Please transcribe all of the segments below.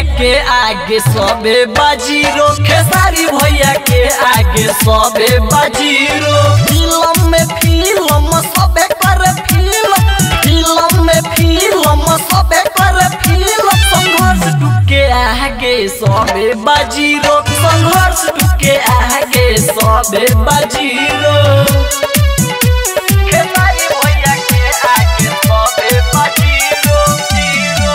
के आगे सबे बाजीरो खेसारी भैया के आगे सबे बाजीरो फिल्म में फिल्म सबे करे फिल्म फिल्म में फिल्म सबे करे फिल्म संघर्ष टूके आगे सबे बाजीरो संघर्ष टूके आगे सबे बाजीरो खेसारी भैया के आगे सबे बाजीरो जीरो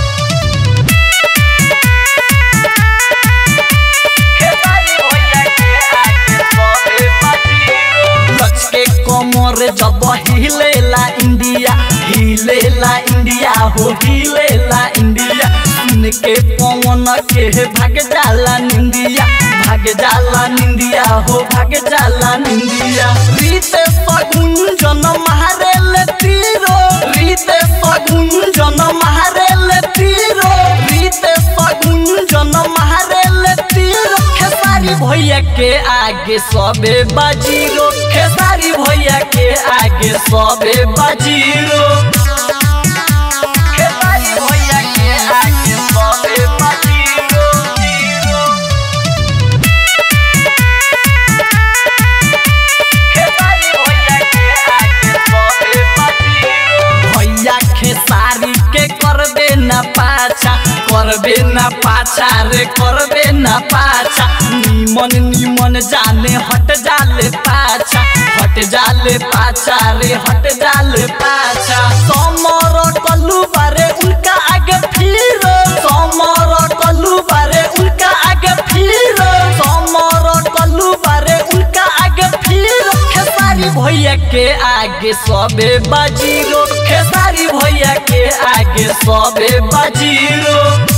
लचके कमर जब हिलेला इंडिया हिलेला इंडिया हो हिलेला इंडिया सुन के पवन के भाग जाला निंदिया भाग जाला निंदिया हो भाग जाला निंदिया रीते सगुंजन मारेले तीरो रीते सगुंजन मारेले तीरो रीते सगुंजन मारेले तीरो खेसारी भैया के आगे सबे बाजीरो खेसारी भैया के आगे सबे बाजीरो खेसारी भैया के आगे सबे बाजीरो जीरो खेसारी भैया के आगे सबे बाजीरो भैया खेसारी के करबे ना पाछा करबे ना पाछा रे करबे ना पाछा निमन निमन जाने हट जाले पाछा हट जाले पाछा रे हट जाले पाछा समर कल्लू बारे उनका आगे फिर समर कल्लू बारे उनका आगे फिर समर कल्लू बारे उनका आगे फिर खेसारी भैया के आगे सबे बाजीरो खेसारी भैया के आगे सबे बाजीरो